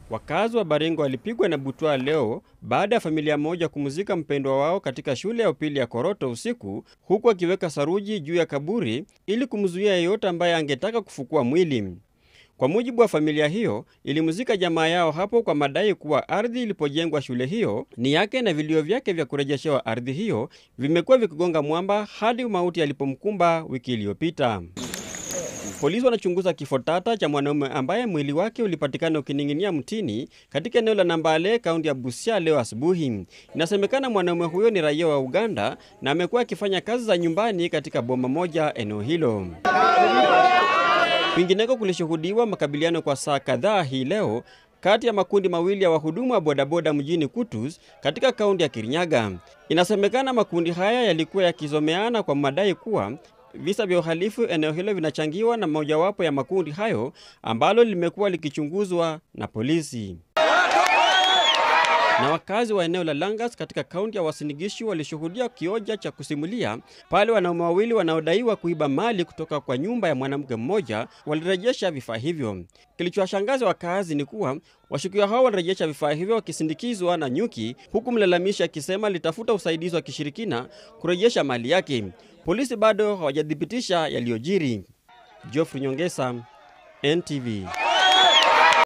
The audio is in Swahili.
Wakazi wa Baringo walipigwa na butwaa leo baada ya familia moja kumzika mpendwa wao katika shule ya upili ya Koroto usiku, huku akiweka saruji juu ya kaburi ili kumzuia yeyote ambaye angetaka kufukua mwili. Kwa mujibu wa familia hiyo, ilimzika jamaa yao hapo kwa madai kuwa ardhi ilipojengwa shule hiyo ni yake na vilio vyake vya kurejeshewa ardhi hiyo vimekuwa vikigonga mwamba hadi mauti yalipomkumba wiki iliyopita. Polisi wanachunguza kifo tata cha mwanaume ambaye mwili wake ulipatikana ukining'inia mtini katika eneo la Nambale, kaunti ya Busia leo asubuhi. Inasemekana mwanaume huyo ni raia wa Uganda na amekuwa akifanya kazi za nyumbani katika boma moja eneo hilo. Kwingineko kulishuhudiwa makabiliano kwa saa kadhaa hii leo kati ya makundi mawili ya wahudumu wa bodaboda mjini Kutus katika kaunti ya Kirinyaga. Inasemekana makundi haya yalikuwa yakizomeana kwa madai kuwa visa vya uhalifu eneo hilo vinachangiwa na mojawapo ya makundi hayo ambalo limekuwa likichunguzwa na polisi. Na wakazi wa eneo la Langas katika kaunti ya Uasin Gishu walishuhudia kioja cha kusimulia pale wanaume wawili wanaodaiwa kuiba mali kutoka kwa nyumba ya mwanamke mmoja walirejesha vifaa hivyo. Kilichowashangaza wakazi ni kuwa washukiwa hao walirejesha vifaa hivyo wakisindikizwa na nyuki, huku mlalamishi akisema litafuta usaidizi wa kishirikina kurejesha mali yake. Polisi bado hawajathibitisha yaliyojiri. Geoffrey Nyongesa, NTV.